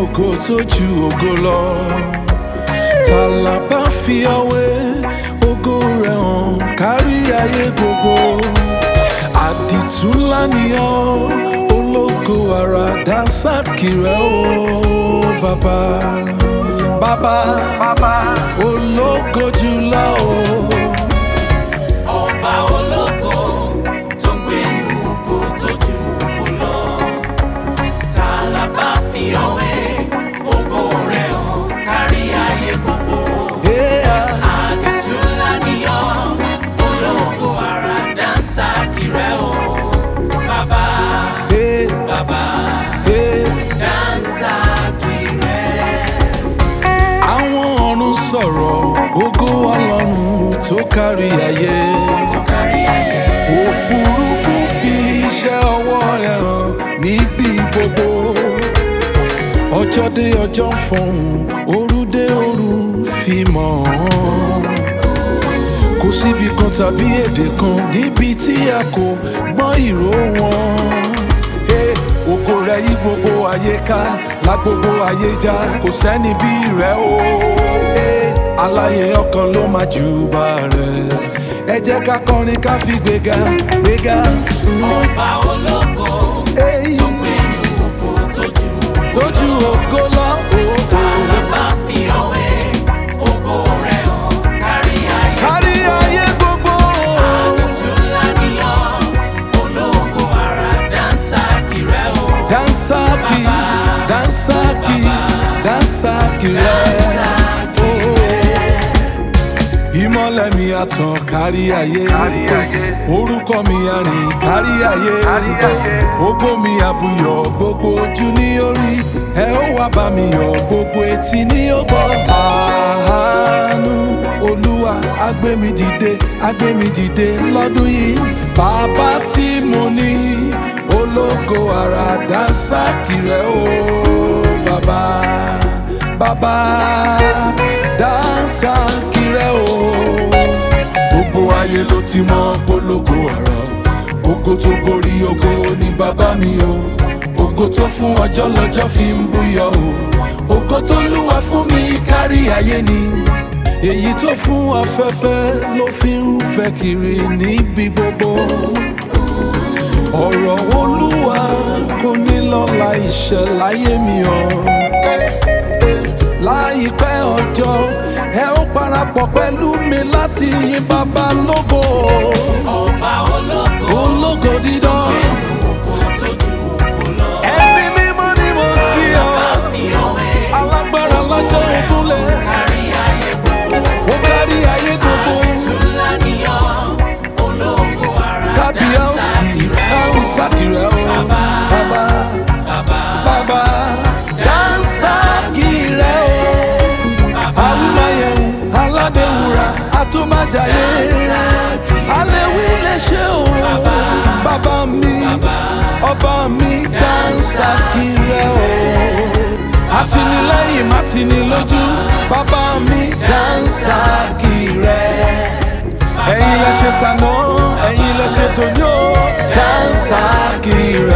ògo tó ju ògo lọ tàlà bá fi ọwé ògo rẹ̀ hàn kárí ayé gbogbo àdìtú ńlá nìyàn ológo ara dánsákì rẹ̀ ó bàbá bàbá ológo jùlọ o. ọba ológo tó ń gbénu ògo tó ju ògo lọ ta la bá fi ọwé ògo rẹ̀ hàn kárí ayé gbogbo Yeah. àdìtú ńlá nìyàn ológo ara dáńsá kìrẹ́ o bàbá Hey, bàbá hey. dáńsá kìrẹ́. àwọn ọ̀run sọ̀rọ̀ ògo ọlọ́run tó kárí ayé. tó kárí ayé òfurufú fi iṣẹ́ ọwọ́ rẹ̀ hàn níbi gbogbo. ọjọ́ dé ọjọ́ ń fọhùn òru dé òru fi mọ̀ ọ́n. kò síbi kan tàbí èdè kan níbi tí a kò gbọ́ ìró wọn. Hey, ògo rẹ̀ yí gbogbo ayé ká lá gbogbo ayé já kò sẹ́ni bí rẹ̀ o. Hey, aláyé ọkàn ló máa júbà rẹ̀ ẹ jẹ́ ká kọrin ká fi gbéga gbéga. ọba ológo Hey, tó ń gbénu ògo tó ju ògo tójú ògo lọ ta ògo la bá fi ọwé ògo rẹ̀ hàn kárí ayé. kárí ayé gbogbo. Àdìtú ńlá nìyàn, ológo ara dáńsá kìrẹ́ o. dansaki dansaki dansaki rẹ̀. ìmọ̀lẹ̀ mi àtàn kárí ayé orúkọ mi àrìn kárí ayé ògo mi àbúyọ̀ gbogbo ojú ní orí ẹ ó wá bá mi yọ̀ gbogbo etí ní ó gbọ́. àánú olúwa agbémi dìde agbémi dìde lọ́dún yìí bàbá tí mo ní ológo ara dánsákì rẹ̀ o bàbá bàbá dánsákì rẹ̀ o gbogbo ayé ló ti mọ polówó ọ̀rọ̀ ògo tó borí ògo ni bàbá mi o ògo tó fún ọjọ́ lọ́jọ́ fi ń búyọ o ògo tó lúwa fún mi kárí ayé ni èyí tó fún afẹ́fẹ́ ló fi ń fẹ́ kiri níbi gbogbo ọ̀rọ̀ olúwa kò ní lọ́la ìṣẹ̀ láyé mi o láìpẹ́ ọjọ́ ẹ ó parapọ̀ pẹ̀lú mi láti yin bàbá lógo Ọba ológo, ológo dídán ògo tó ju ògo lọ. ẹni mímọ́ ni mo kí ọ Bá fi ọwé alágbára lọ́jọ́ ìkúnlẹ̀ kárí ayé gbogbo. ó kárí ayé gbogbo Àdìtú ńlá nìyàn, ológo ara dáńsá kábíyèsí kìrẹ́ o. ẹ̀hún sákìrẹ́ o bàbá Bàbá, bàbá dáńsákìrẹ́ o awúmáyẹ̀hún aládéwúrà àtúmájàyé alẹ́wí lè ṣe o bàbá mi ọba mi dáńsákìrẹ́ o àtìlẹ́yìn mátìnílójú bàbá mi dáńsákìrẹ́ ẹ̀yin lẹ ṣe tàná ẹ̀yin lẹ ṣe tòní o dáńsákìrẹ́.